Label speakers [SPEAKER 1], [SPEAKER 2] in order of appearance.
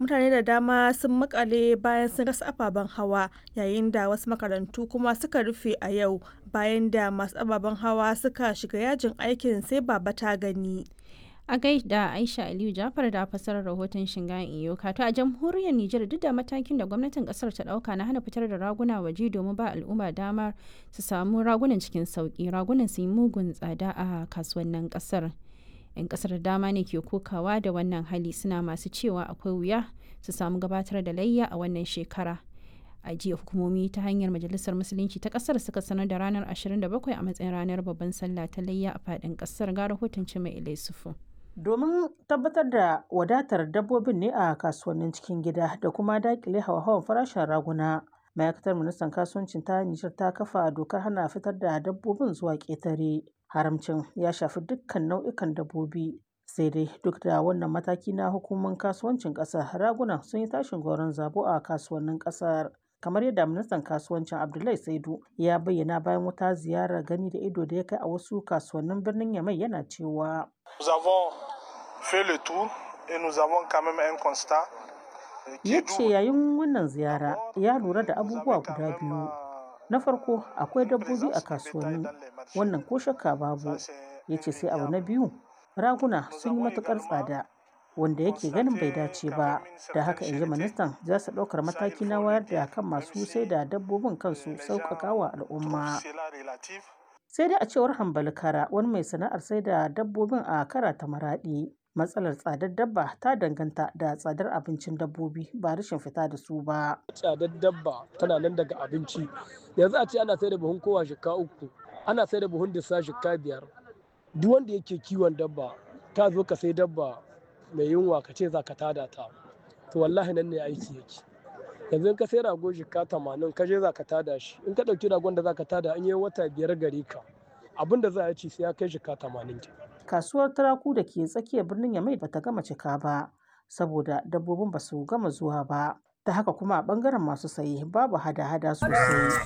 [SPEAKER 1] mutane da dama sun makale bayan sun rasa ababen hawa yayin da wasu makarantu kuma suka rufe a yau bayan da masu ababen hawa suka shiga yajin aikin sai baba ta gani.
[SPEAKER 2] a gaida aisha aliyu jafar da fasarar rahoton shingayen iyoka to a jamhuriyar nijar duk da matakin da gwamnatin kasar ta dauka na hana fitar da raguna waje domin ba al'umma damar su samu ragunan cikin sauki ragunan su yi mugun tsada a kasuwannin kasar yan kasar da dama ne ke kokawa da wannan hali suna masu cewa akwai wuya su samu gabatar da layya a wannan shekara a jiya hukumomi ta hanyar majalisar musulunci ta kasar suka sanar da ranar 27 a matsayin ranar babban sallah ta layya a fadin kasar ga rahoton mai ilai sufu
[SPEAKER 3] domin tabbatar da wadatar dabbobin ne a kasuwannin cikin gida da kuma dakile hawa-hawan farashin raguna ma'aikatar ministan kasuwancin ta nijar ta kafa dokar hana fitar da dabbobin zuwa ƙetare haramcin ya shafi dukkan nau'ikan dabbobi sai dai duk da wannan mataki na hukumar kasuwancin ƙasar raguna sun yi tashin goron zabo a kasuwannin ƙasar kamar yadda ministan kasuwancin abdullahi saidu ya bayyana bayan wata ziyarar gani da ido da ya kai a wasu kasuwannin birnin yamai yana cewa ya ce yayin wannan ziyara ya lura da abubuwa guda biyu na farko akwai dabbobi a kasuwanni wannan ko shakka babu ya ce sai abu na biyu raguna sun yi matukar tsada wanda yake ganin bai dace ba da haka in ji ministan za su ɗaukar mataki na wayar da kan masu sai da dabbobin kansu sauƙaƙa wa al'umma sai dai a cewar hambali kara wani mai sana'ar sai da dabbobin a kara ta maraɗi matsalar tsadar dabba ta danganta da tsadar abincin dabbobi ba rashin fita da su ba
[SPEAKER 4] tsadar dabba tana nan daga abinci yanzu a ce ana sai da buhun kowa shika uku ana sai da buhun dissa shika biyar duk wanda yake kiwon dabba ta zo ka sai dabba mai yunwa ka ce za ka tada ta to wallahi nan ne aiki yake yanzu in ka sai rago jika tamanin ka je za ka tada shi in ka ɗauki ragon da za ka tada an yi wata biyar gare ka abin da za a ci sai ya kai jika tamanin ke.
[SPEAKER 3] kasuwar turaku da ke tsakiyar birnin yamai bata gama cika ba saboda dabbobin ba su gama zuwa ba ta haka kuma a bangaren masu saye babu hada-hada sosai